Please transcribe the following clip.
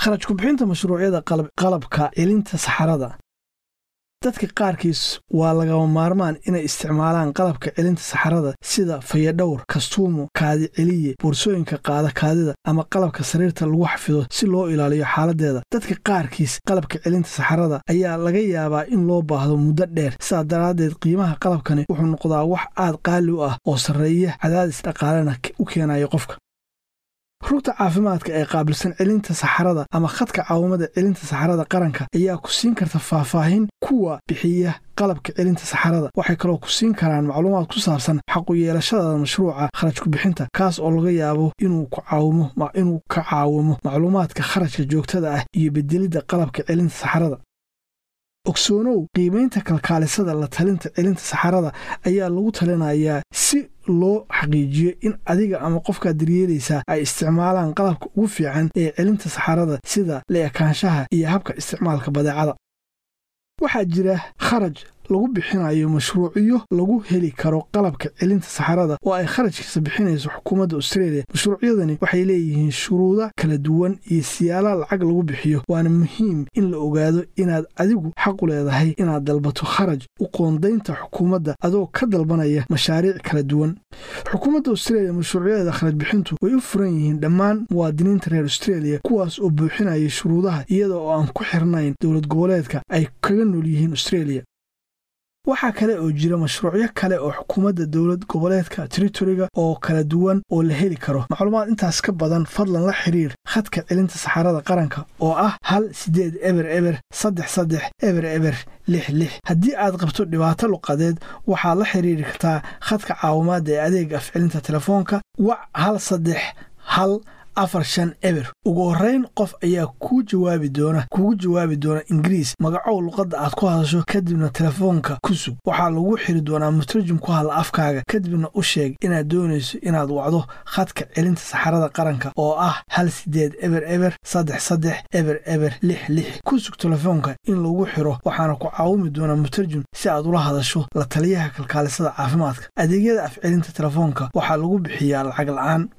kharaj kubixinta mashruucyada qalabka celinta saxarada dadka qaarkiis waa lagama maarmaan inay isticmaalaan qalabka celinta saxarada sida fayadhowr kastuumo kaadi celiye boorsooyinka qaada kaadida ama qalabka sariirta lagu xafido si loo ilaaliyo xaaladeeda dadka qaarkiis qalabka celinta saxarada ayaa laga yaabaa in loo baahdo muddo dheer sidaa daraaddeed qiimaha qalabkani wuxuu noqdaa wax aad qaali u ah oo sarreeya cadaadis dhaqaalena u keenaya qofka rugta caafimaadka ee qaabilsan celinta saxarada ama khadka caawimada celinta saxarada qaranka ayaa ku siin karta faahfaahin kuwa bixiya qalabka celinta saxarada waxay kaloo ku siin karaan macluumaad ku saabsan xaqu yeelashada mashruuca kharaj kubixinta kaas oo laga yaabo inuu ka caawimo macluumaadka kharajka joogtada ah iyo bedelidda qalabka celinta saxarada ogsoonow qiimaynta kalkaalisada la talinta celinta saxarada ayaa lagu talinayaa si loo xaqiijiyo in adiga ama qofkaad daryeelaysaa ay isticmaalaan qalabka ugu fiican ee celinta saxarada sida la-ekaanshaha iyo habka isticmaalka badeecada waxaa jira kharaj lagu bixinayo mashruucyo lagu heli karo qalabka celinta saxarada oo ay kharajkiisa bixinayso xukuumadda austreeliya mashruucyadani waxay leeyihiin shuruudo kala duwan iyo siyaala lacag lagu bixiyo waana muhiim in la ogaado inaad adigu xaqu leedahay inaad dalbato kharaj u qoondaynta xukuumadda adoo ka dalbanaya mashaariic kala duwan xukuumadda austreeliya mashruucyadeeda kharaj bixintu way u furan yihiin dhammaan muwaadiniinta reer austreeliya kuwaas oo buuxinaya shuruudaha iyada oo aan ku xirnayn dowlad goboleedka ay kaga nool yihiin austreeliya waxaa kale oo jira mashruucyo kale oo xukuumadda dowlad goboleedka teritoriga oo kala duwan oo la heli karo macluumaad intaas ka badan fadlan la xiriir khadka celinta saxarada qaranka oo ah hal siddeed eber eber saddex saddex eber eber lix lix haddii aad qabto dhibaato luqadeed waxaad la xiriiri kartaa khadka caawimaadda ee adeega afcelinta telefoonka wac hal saddex hal afar shan eber ugu horrayn qof ayaa kuu jawaabi doona kugu jawaabi doona ingiriis magacow luqadda aad ku hadasho kadibna telefoonka ku sug waxaa lagu xiri doonaa mutarjum ku hadla afkaaga kadibna u sheeg inaad doonayso inaad wacdo khadka celinta saxarada qaranka oo ah hal siddeed eber eber saddex saddex eber eber lix lix ku sug telefoonka in lagu xiro waxaana ku caawimi doonaa mutarjum si aad ula hadasho la taliyaha kalkaalisada caafimaadka adeegyada afcelinta telefoonka waxaa lagu bixiyaa lacag la'aan